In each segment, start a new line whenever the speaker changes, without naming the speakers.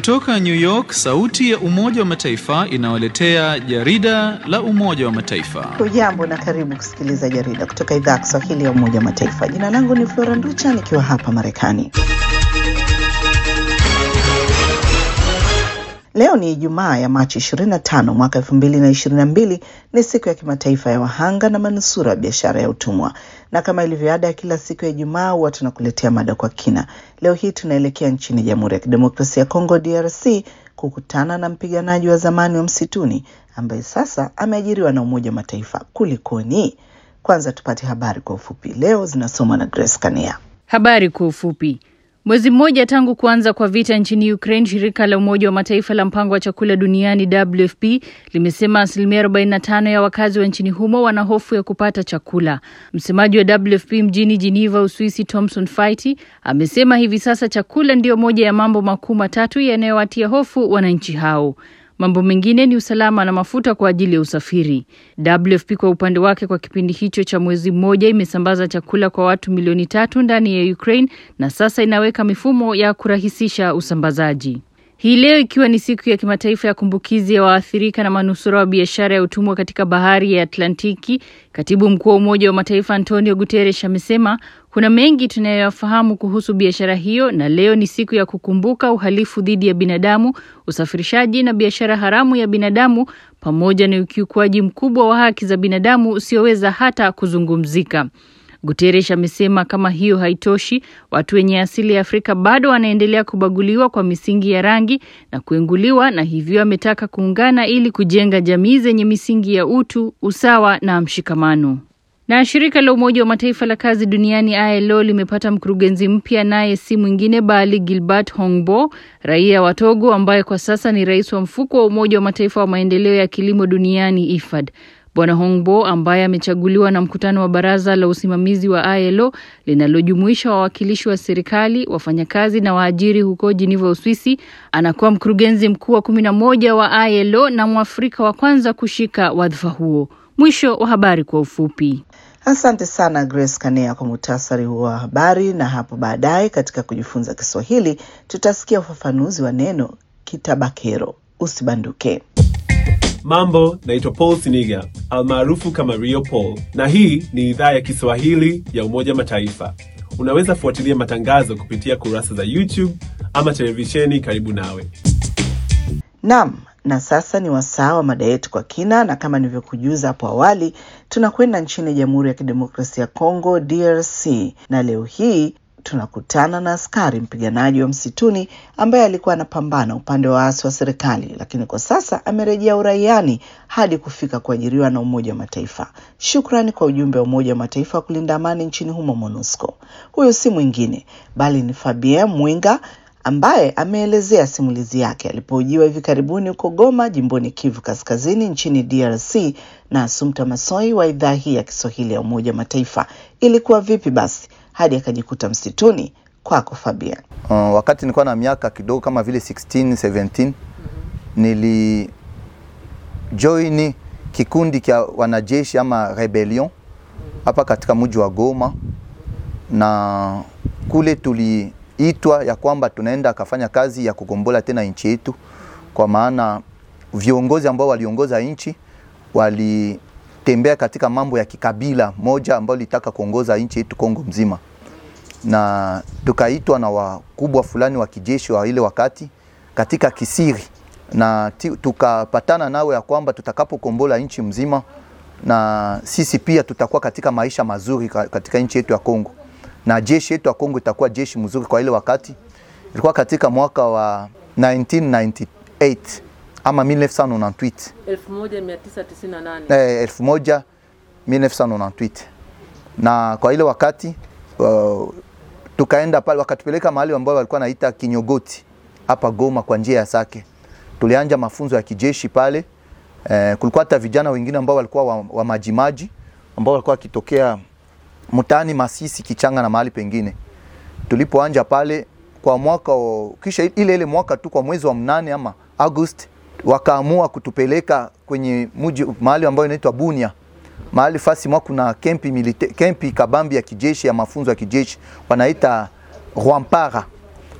Kutoka New York, sauti ya Umoja wa Mataifa inawaletea jarida la Umoja wa Mataifa.
Hujambo na karibu kusikiliza jarida kutoka idhaa ya Kiswahili ya Umoja wa Mataifa. Jina langu ni Flora Nducha nikiwa hapa Marekani. Leo ni Ijumaa ya Machi 25 mwaka 2022. Ni siku ya kimataifa ya wahanga na manusura wa biashara ya utumwa, na kama ilivyo ada ya kila siku ya Ijumaa huwa tunakuletea mada kwa kina. Leo hii tunaelekea nchini Jamhuri ya Kidemokrasia ya Kongo, DRC, kukutana na mpiganaji wa zamani wa msituni ambaye sasa ameajiriwa na Umoja wa Mataifa. Kulikoni? Kwanza tupate habari kwa ufupi. Leo zinasomwa na Grace Kania.
Habari kwa ufupi. Mwezi mmoja tangu kuanza kwa vita nchini Ukraine, shirika la Umoja wa Mataifa la mpango wa chakula duniani WFP limesema asilimia 45 ya wakazi wa nchini humo wana hofu ya kupata chakula. Msemaji wa WFP mjini Geneva, Uswisi, Thomson Faiti amesema hivi sasa chakula ndiyo moja ya mambo makuu matatu yanayowatia hofu wananchi hao. Mambo mengine ni usalama na mafuta kwa ajili ya usafiri. WFP kwa upande wake, kwa kipindi hicho cha mwezi mmoja imesambaza chakula kwa watu milioni tatu ndani ya Ukraine na sasa inaweka mifumo ya kurahisisha usambazaji. Hii leo ikiwa ni siku ya kimataifa ya kumbukizi ya waathirika na manusura wa biashara ya utumwa katika bahari ya Atlantiki, katibu mkuu wa Umoja wa Mataifa Antonio Guterres amesema kuna mengi tunayoyafahamu kuhusu biashara hiyo, na leo ni siku ya kukumbuka uhalifu dhidi ya binadamu, usafirishaji na biashara haramu ya binadamu, pamoja na ukiukwaji mkubwa wa haki za binadamu usioweza hata kuzungumzika. Guterres amesema kama hiyo haitoshi, watu wenye asili ya Afrika bado wanaendelea kubaguliwa kwa misingi ya rangi na kuenguliwa, na hivyo ametaka kuungana ili kujenga jamii zenye misingi ya utu, usawa na mshikamano. Na shirika la Umoja wa Mataifa la kazi duniani ILO limepata mkurugenzi mpya, naye si mwingine bali Gilbert Hongbo, raia wa Togo, ambaye kwa sasa ni rais wa mfuko wa Umoja wa Mataifa wa maendeleo ya kilimo duniani IFAD. Bwana Hongbo ambaye amechaguliwa na mkutano wa baraza la usimamizi wa ILO linalojumuisha wawakilishi wa serikali, wafanyakazi na waajiri huko Geneva, Uswisi, anakuwa mkurugenzi mkuu wa kumi na moja wa ILO na Mwafrika wa kwanza kushika wadhifa huo. Mwisho wa habari kwa ufupi.
Asante sana Grace Kanea kwa muhtasari huo wa habari, na hapo baadaye katika kujifunza Kiswahili tutasikia ufafanuzi wa neno kitabakero. Usibanduke.
Mambo, naitwa Paul Siniga almaarufu kama Rio Paul, na hii ni idhaa ya Kiswahili ya Umoja Mataifa. Unaweza fuatilia matangazo kupitia kurasa za YouTube ama televisheni karibu nawe.
Naam, na sasa ni wasaa wa mada yetu kwa kina, na kama nilivyokujuza hapo awali, tunakwenda nchini Jamhuri ya Kidemokrasia ya Kongo DRC, na leo hii tunakutana na askari mpiganaji wa msituni ambaye alikuwa anapambana upande wa waasi wa serikali, lakini kwa sasa amerejea uraiani hadi kufika kuajiriwa na Umoja wa Mataifa. Shukrani kwa ujumbe wa Umoja wa Mataifa wa kulinda amani nchini humo MONUSCO. Huyo si mwingine bali ni Fabien Mwinga ambaye ameelezea simulizi yake alipohojiwa hivi karibuni huko Goma, jimboni Kivu Kaskazini nchini DRC na Asumta Masoi wa idhaa hii ya Kiswahili ya Umoja wa Mataifa. Ilikuwa vipi basi hadi akajikuta msituni? Kwako Fabian.
Uh, wakati nilikuwa na miaka kidogo kama vile 16 17 nili join kikundi cha wanajeshi ama rebellion hapa katika mji wa Goma, na kule tuliitwa ya kwamba tunaenda akafanya kazi ya kugombola tena nchi yetu, kwa maana viongozi ambao waliongoza nchi walitembea katika mambo ya kikabila moja ambao litaka kuongoza nchi yetu Kongo mzima, na tukaitwa na wakubwa fulani wa kijeshi wa ile wakati katika kisiri, na tukapatana nao ya kwamba tutakapokombola nchi mzima na sisi pia tutakuwa katika maisha mazuri katika nchi yetu ya Kongo, na jeshi yetu ya Kongo itakuwa jeshi mzuri. Kwa ile wakati ilikuwa katika mwaka wa 1998 ama 1998
1998
eh, 1998 na kwa ile wakati uh, tukaenda pale, wakatupeleka mahali ambao walikuwa naita Kinyogoti hapa Goma kwa njia ya Sake. Tulianja mafunzo ya kijeshi pale. Eh, kulikuwa hata vijana wengine ambao walikuwa wa, wa majimaji ambao walikuwa wakitokea mtaani Masisi, Kichanga na mahali pengine. Tulipoanja pale kwa mwaka o, kisha ile ile mwaka tu kwa mwezi wa mnane ama August wakaamua kutupeleka kwenye mji mahali ambayo inaitwa Bunia, mahali fasi mwa kuna kempi milite, kempi kabambi ya kijeshi ya mafunzo ya kijeshi wanaita Rwampara.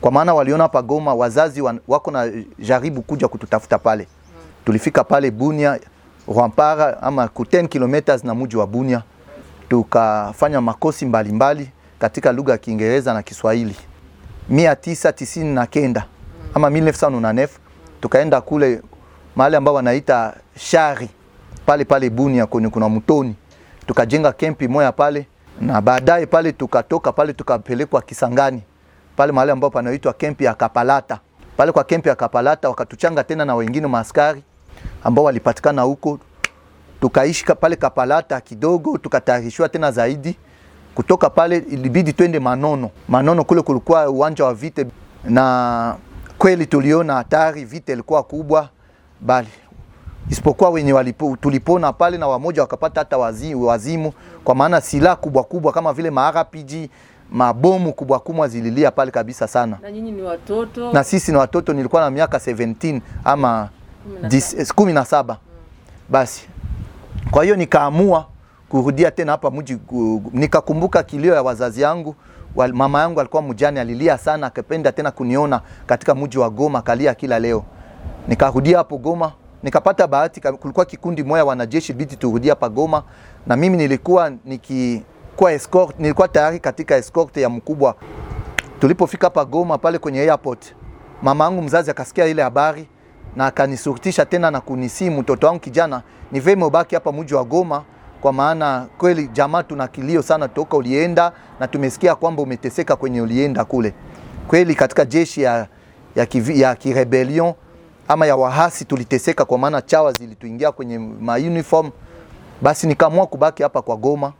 kwa maana waliona hapa Goma wazazi wan, wako na jaribu kuja kututafuta pale. Tulifika pale Bunia Rwampara ama ku 10 kilometers na mji wa Bunia, tukafanya makosi mbalimbali mbali katika lugha ya Kiingereza na Kiswahili. mia tisa tisini na kenda ama 1909 tukaenda kule mahali ambao wanaita Shari pale pale Bunia kwenye kuna mtoni, tukajenga kempi moya pale, na baadaye pale tukatoka pale tukapelekwa Kisangani pale mahali ambapo panaitwa kempi ya Kapalata. Pale kwa kempi ya Kapalata wakatuchanga tena na wengine maaskari ambao walipatikana huko, tukaishi ka- pale Kapalata kidogo, tukatayarishwa tena zaidi. Kutoka pale ilibidi twende Manono. Manono kule kulikuwa uwanja wa vita, na kweli tuliona hatari, vita ilikuwa kubwa, bali isipokuwa wenye walipo, tulipona pale na wamoja wakapata hata wazi, wazimu, kwa maana silaha kubwa kubwa kama vile ma-RPG mabomu kubwa kubwa zililia pale kabisa sana
Na nyinyi ni watoto
na sisi ni watoto, nilikuwa na miaka 17 ama dis- kumi na saba. Basi kwa hiyo nikaamua kurudia tena hapa mji, ku- nikakumbuka kilio ya wazazi yangu. Wal- Mama yangu alikuwa mjane, alilia sana, akapenda tena kuniona katika mji wa Goma, kalia kila leo. Nikarudia hapo Goma, nikapata bahati, ka- kulikuwa kikundi moja wanajeshi, bidi turudie hapa Goma, na mimi nilikuwa nikikuwa escort, nilikuwa tayari katika escort ya mkubwa tulipofika hapa Goma pale kwenye airport, mama yangu mzazi akasikia ile habari na akanisurutisha tena na kunisimu, mtoto wangu kijana, ni vema ubaki hapa mji wa Goma, kwa maana kweli jamaa tuna kilio sana toka ulienda, na tumesikia kwamba umeteseka kwenye ulienda kule. Kweli katika jeshi ya, ya, kivi, ya kirebelion ama ya wahasi tuliteseka, kwa maana chawa zilituingia kwenye ma uniform. Basi nikaamua kubaki hapa kwa Goma,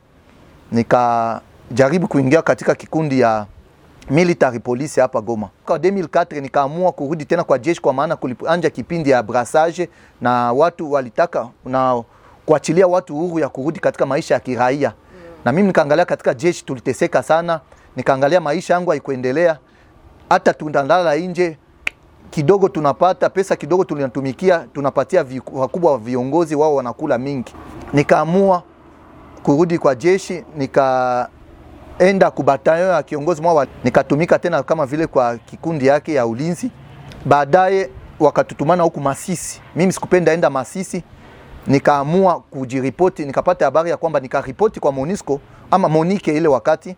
nikajaribu kuingia katika kikundi ya military police hapa Goma. Kwa 2004 nikaamua kurudi tena kwa jeshi, kwa maana kulianja kipindi ya brassage na watu walitaka na kuachilia watu huru ya kurudi katika maisha ya kiraia na mimi nikaangalia katika jeshi tuliteseka sana, nikaangalia maisha yangu haikuendelea, hata tunalala nje kidogo tunapata pesa kidogo tunatumikia, tunapatia vi- wakubwa wa viongozi wao wanakula mingi. Nikaamua kurudi kwa jeshi, nikaenda kubatayo ya kiongozi mwao, nikatumika tena kama vile kwa kikundi yake ya ulinzi. Baadaye wakatutumana huku Masisi, mimi sikupenda enda Masisi, nikaamua kujiripoti, nikapata habari ya kwamba nikaripoti kwa Monisco ama Monike ile wakati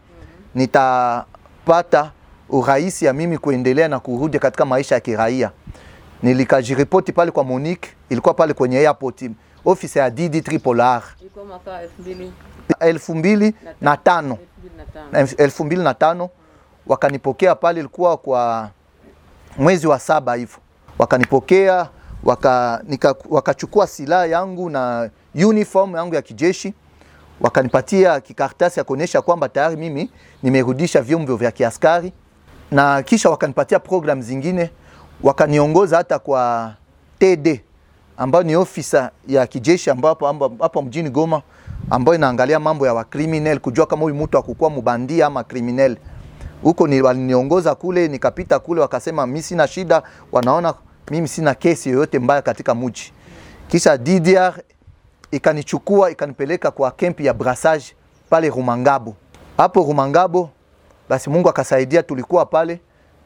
nitapata urahisi ya mimi kuendelea na kurudi katika maisha ya kiraia. Nilikajiripoti pale kwa Monique, ilikuwa pale kwenye airport, ofisi ya DD Tripolar
ilikuwa mwaka elfu mbili
elfu mbili na tano
elfu mbili na tano
elfu mbili na tano wakanipokea pale, ilikuwa kwa mwezi wa saba hivyo, wakanipokea waka, nika, wakachukua silaha yangu na uniform yangu ya kijeshi wakanipatia kikaratasi ya kuonyesha kwamba tayari mimi nimerudisha vyombo vya kiaskari, na kisha wakanipatia program zingine, wakaniongoza hata kwa TD ambayo ni ofisa ya kijeshi ambapo amba- hapa mjini Goma ambayo inaangalia mambo ya wakriminel, kujua kama huyu mtu akukuwa mbandia ama kriminel. Huko ni waliniongoza kule, nikapita kule, wakasema mimi sina shida, wanaona mimi sina kesi yoyote mbaya katika mji. Kisha DDR ikanichukua ikanipeleka kwa kempi ya brassage pale Rumangabo. Hapo Rumangabo, basi Mungu akasaidia, tulikuwa pale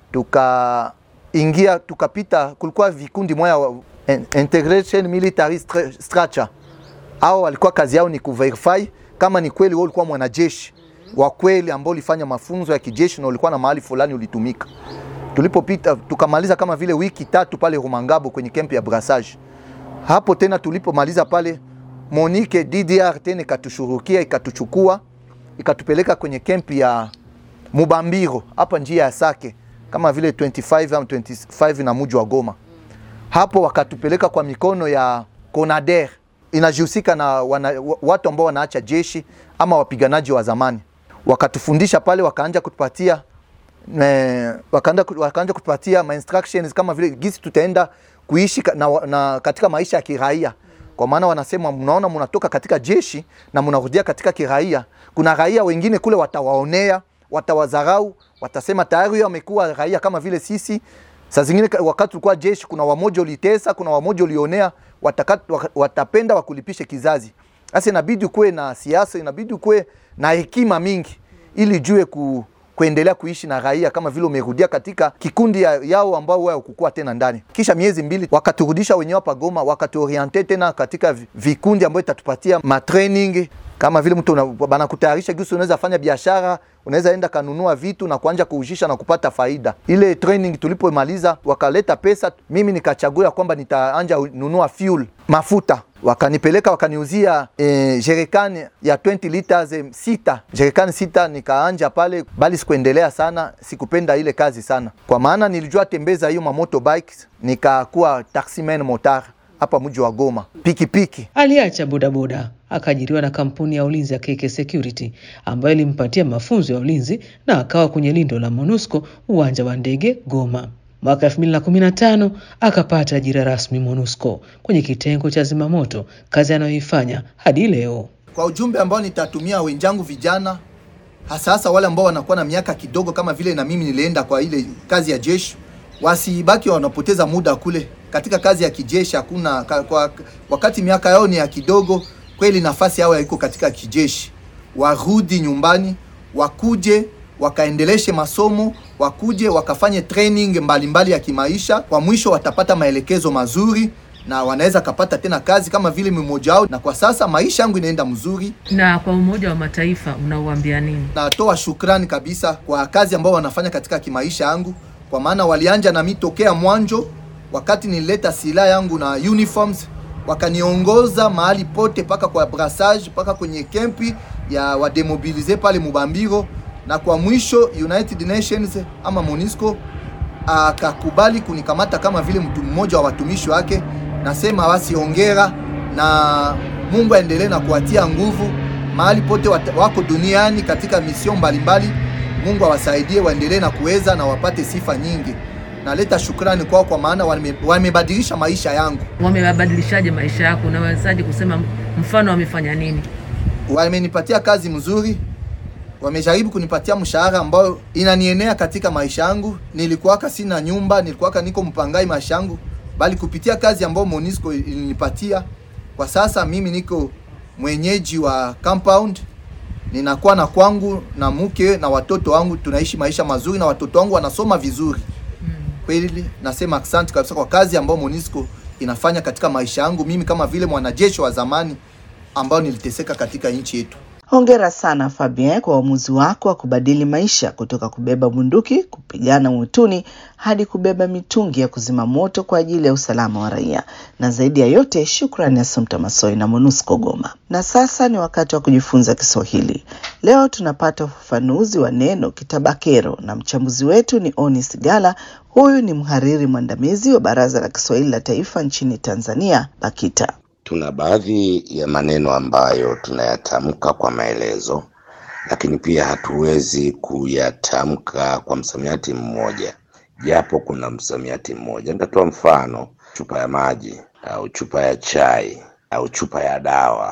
tukaingia, tukapita, kulikuwa vikundi moya wa- in- integration military Stra- structure. Hao walikuwa kazi yao ni kuverify kama ni kweli wewe ulikuwa mwanajeshi wa kweli ambao ulifanya mafunzo ya kijeshi na ulikuwa na mahali fulani ulitumika. Tulipopita tukamaliza kama vile wiki tatu pale Rumangabo kwenye kempi ya brassage hapo tena tulipomaliza pale Monique DDR tena ikatushurukia ikatuchukua ikatupeleka kwenye kempi ya Mubambiro hapa njia ya Sake kama vile 25 au 25 na muji wa Goma. Hapo wakatupeleka kwa mikono ya Conader inajihusika na wana, wa- watu ambao wanaacha jeshi ama wapiganaji wa zamani. Wakatufundisha pale, wakaanja kutupatia eh, wakaanza wakaanza kutupatia ma instructions kama vile gisi tutaenda kuishi ka- na, na katika maisha ya kiraia, kwa maana wanasema mnaona, mnatoka katika jeshi na mnarudia katika kiraia. Kuna raia wengine kule watawaonea, watawadharau, watasema tayari huyo amekuwa raia kama vile sisi. Saa zingine ka- wakati ulikuwa jeshi, kuna wamoja ulitesa, kuna wamoja ulionea, wataka, waka- watapenda wakulipishe kizazi. Sasa inabidi kuwe na siasa, inabidi kuwe na hekima mingi ili jue ku, kuendelea kuishi na raia kama vile umerudia katika kikundi ya, yao ambao wao kukua tena ndani. Kisha miezi mbili wakaturudisha wenyewe hapa Goma, wakatuoriente tena katika vi- vikundi ambayo itatupatia matraining kama vile mtu una- banakutayarisha gisi unaweza fanya biashara, unaweza enda kanunua vitu na kuanja kuujisha na kupata faida. Ile training tulipomaliza, wakaleta pesa, mimi nikachagua kwamba nitaanja nunua fuel, mafuta wakanipeleka wakaniuzia eh, jerekani ya 20 liters eh, sita jerekani sita, nikaanja pale, bali sikuendelea sana, sikupenda ile kazi sana, kwa maana nilijua tembeza hiyo mamoto bikes, nikakuwa taximan motar hapa mji wa Goma, pikipiki
Aliacha bodaboda akaajiriwa na kampuni ya ulinzi ya KK Security ambayo ilimpatia mafunzo ya ulinzi na akawa kwenye lindo la MONUSCO uwanja wa ndege Goma. Mwaka 2015 akapata ajira rasmi MONUSCO kwenye kitengo cha zimamoto, kazi anayoifanya hadi leo.
kwa ujumbe ambao nitatumia wenzangu vijana hasa hasa wale ambao wanakuwa na miaka kidogo kama vile na mimi nilienda kwa ile kazi ya jeshi, wasibaki wanapoteza muda kule katika kazi ya kijeshi. Hakuna ka- kwa, wakati miaka yao ni ya kidogo kweli, nafasi yao haiko katika kijeshi. Warudi nyumbani, wakuje wakaendeleshe masomo, wakuje wakafanye training mbalimbali mbali ya kimaisha. Kwa mwisho watapata maelekezo mazuri na wanaweza kapata tena kazi kama vile mmoja wao, na kwa sasa maisha yangu inaenda mzuri.
Na kwa Umoja wa Mataifa unauambia nini?
Natoa shukrani kabisa kwa kazi ambao wanafanya katika kimaisha yangu, kwa maana walianja na mimi tokea mwanzo, wakati nilileta silaha yangu na uniforms, wakaniongoza mahali pote, paka kwa brassage, paka kwenye kempi ya wademobilize pale Mubambiro, na kwa mwisho United Nations ama MONUSCO akakubali kunikamata kama vile mtu mmoja wa watumishi wake. Nasema basi hongera na Mungu aendelee na kuwatia nguvu mahali pote wat- wako duniani katika mision mbalimbali. Mungu awasaidie waendelee na kuweza na wapate sifa nyingi. Naleta shukrani kwao kwa maana wame- wamebadilisha maisha yangu,
Wamewabadilishaje maisha yako? Unawezaje kusema mfano wamefanya nini?
wamenipatia kazi mzuri, wamejaribu kunipatia mshahara ambao inanienea katika maisha yangu. Nilikuwaka sina nyumba, nilikuwaka niko mpangai maisha yangu, bali kupitia kazi ambayo Monisco ilinipatia, kwa sasa mimi niko mwenyeji wa compound, ninakuwa na kwangu na mke na watoto wangu, tunaishi maisha mazuri na watoto wangu wanasoma vizuri. Kweli nasema asante kabisa kwa kazi ambayo Monisco inafanya katika maisha yangu mimi kama vile mwanajeshi wa zamani ambao niliteseka katika nchi yetu.
Hongera sana Fabien kwa uamuzi wako wa kubadili maisha kutoka kubeba bunduki kupigana mwituni hadi kubeba mitungi ya kuzima moto kwa ajili ya usalama wa raia. Na zaidi ya yote, shukrani Assumpta Massoi na MONUSCO Goma. Na sasa ni wakati wa kujifunza Kiswahili. Leo tunapata ufafanuzi wa neno kitabakero na mchambuzi wetu ni Onis Gala. Huyu ni mhariri mwandamizi wa Baraza la Kiswahili la Taifa nchini Tanzania, BAKITA.
Tuna baadhi ya maneno ambayo tunayatamka kwa maelezo, lakini pia hatuwezi kuyatamka kwa msamiati mmoja, japo kuna msamiati mmoja. Nitatoa mfano: chupa ya maji au chupa ya chai au chupa ya dawa.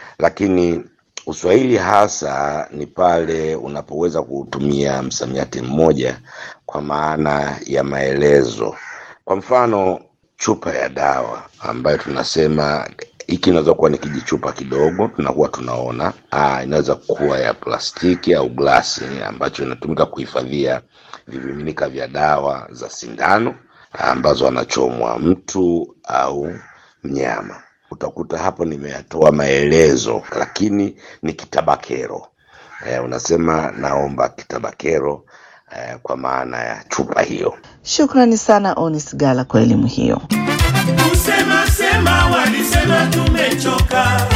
Lakini Uswahili hasa ni pale unapoweza kutumia msamiati mmoja kwa maana ya maelezo. Kwa mfano chupa ya dawa ambayo tunasema hiki inaweza kuwa ni kijichupa kidogo, tunakuwa tunaona ah, inaweza kuwa ya plastiki au glasi ambacho inatumika kuhifadhia vimiminika vya dawa za sindano ambazo anachomwa mtu au mnyama. Utakuta hapo nimeyatoa maelezo, lakini ni kitabakero. Eh, unasema naomba kitabakero eh, kwa maana ya chupa hiyo.
Shukrani sana Onis Gala kwa elimu hiyo.
Kusema sema walisema tumechoka,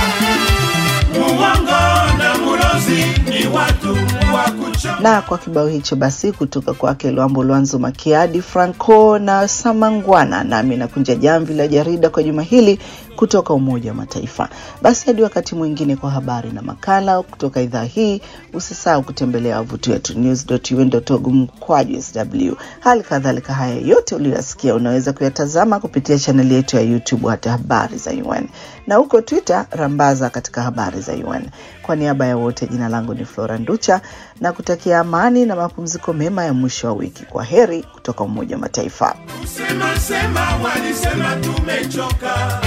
muongo na mulozi ni watu wa kuchoka.
Na kwa kibao hicho basi, kutoka kwake Lwambo Lwanzo Makiadi, Franco na Samangwana, nami nakunja jamvi la jarida kwa juma hili kutoka Umoja wa Mataifa. Basi hadi wakati mwingine kwa habari na makala kutoka idhaa hii, usisahau kutembelea wavuti wetu news.un.org mkwaju sw. Hali kadhalika haya yote uliyoyasikia unaweza kuyatazama kupitia chaneli yetu ya YouTube hata habari za UN na huko Twitter rambaza katika habari za UN. Kwa niaba ya wote, jina langu ni Flora Nducha na kutakia amani na mapumziko mema ya mwisho wa wiki. Kwa heri kutoka Umoja wa Mataifa.
Kusema sema walisema tumechoka,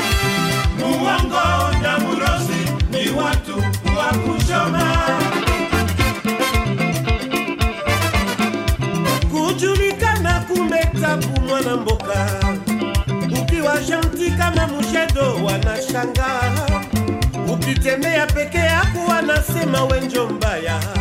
muongo na mulozi ni watu wa kuchoma. mwana mboka ukiwa janti kama mushedo wanashangaa ukitembea peke yako wanasema wenjo mbaya